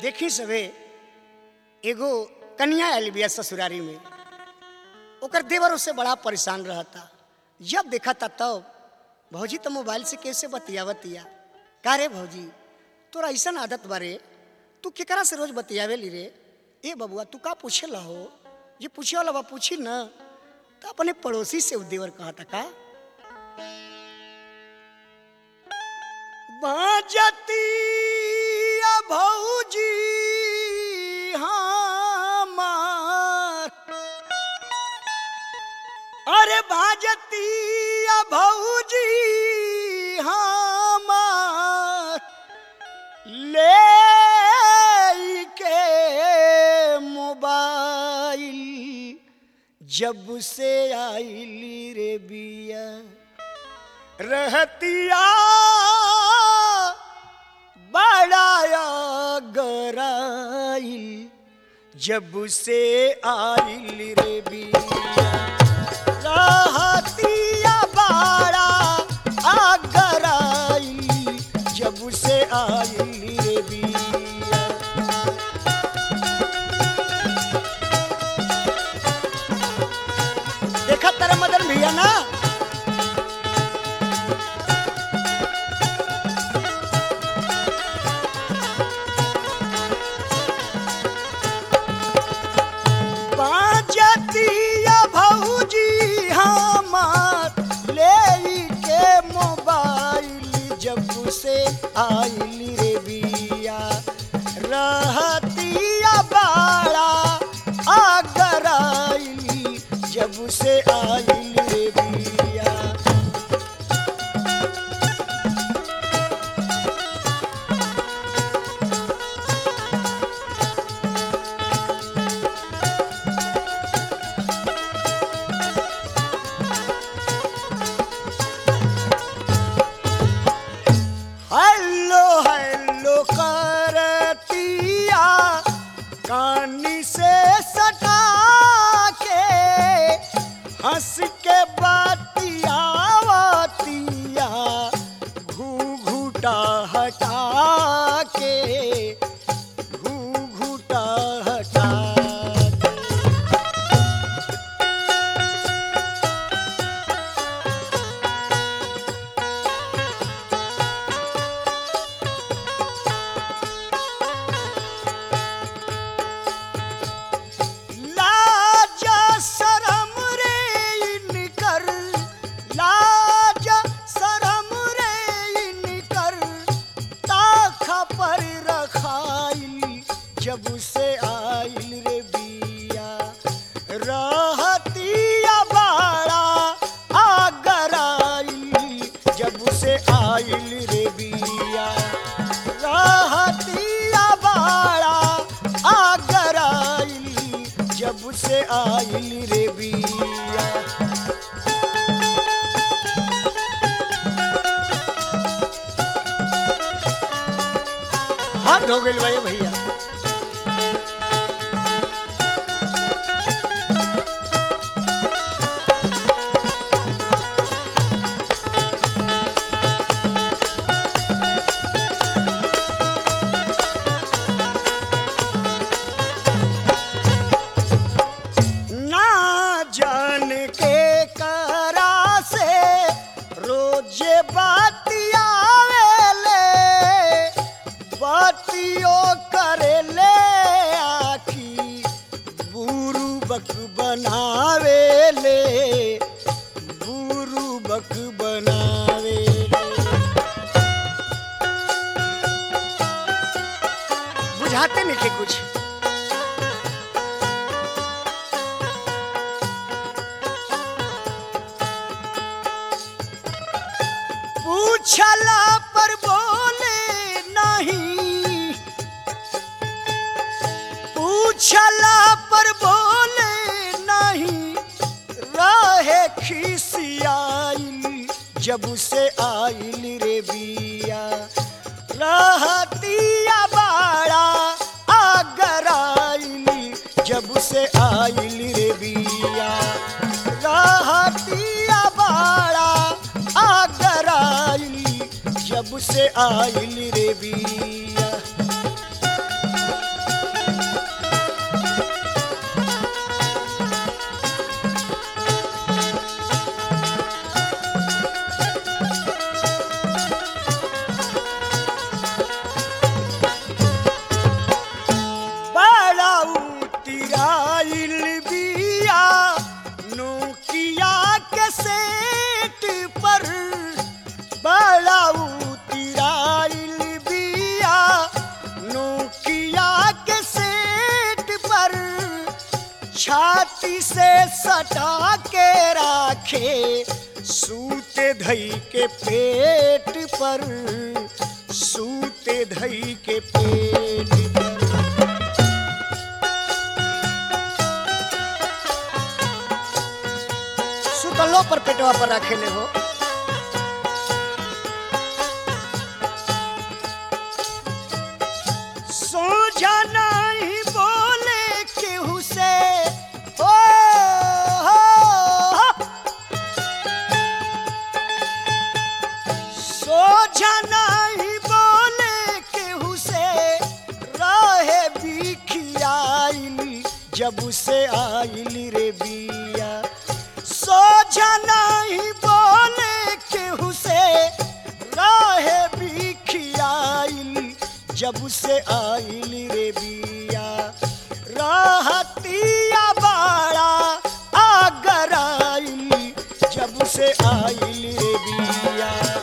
देखी सबे एगो कन्या आयल बिया ससुरारी में ओकर देवर उससे बड़ा परेशान रहता जब देखा था तब भौजी तो मोबाइल से कैसे बतियावतिया का रे भौजी तोरा ऐसा आदत बारे तू केकरा से रोज बतियावे ली रे ए बबुआ तू का पूछे ला हो ये पूछे वाला बा पूछी न तो अपने पड़ोसी से उ देवर कहा था का बाजतिया भौजी हमार अरे बाजतिया भौजी हमार ले के मोबाइल जब से आइली रे बिया रहतिया बड़ाया गराइल जब से आइल रे बिया रहतिया बड़ा आगराइल जब से आइल रे बिया देखा तेरा मदन भैया ना बाजतिया भौजी हमार ले के मोबाइल जब से आइल रे बिया रहतिया बाड़ा आगराइल जब से आइल रे बिया हेलो हेलो करतिया कानी से सटा के हंस के बतियावतिया घूघूटा हटा के घूघूटा हटा के लाज शरम रे इनकर लाज शरम रे इनकर ताखा पर रखाइल जब से आइल रे बिया रहतिया बाड़ा आगराइल जब से आइल रे बिया रहतिया बाड़ा आगराइल जब से आइल रे बिया हाथ धो गइल भाई भैया ना जान के करा से रोजे बातियावेले बातियो करेले आखी बुरु बक बनावेले बुरु बक बनावेले बुझाते नहीं थे कुछ पूछला पर बोले नहीं पूछला पर बोले नहीं रहे खिसियाइल जब से आइल रे बिया रहतिया बाड़ा आगराइल जब से आइल रे बिया रहतिया बाड़ा आगराइल जब से आइल रे बिया सटा के राखे सूते धई के पेट पर सूते धई के पेट पर सुतलो पर पेटवा पर रखे ले हो सोझा नहीं बोले केहू से ओ हो, हो। सोझा नहीं बोले केहू से रहे बिखियाइल जब से आइल रे बिया सोझा नहीं बोले केहू से रहे बिखियाइल जब से आइल रे बिया रहतिया बाड़ा आगराइल जब से आइल रे बिया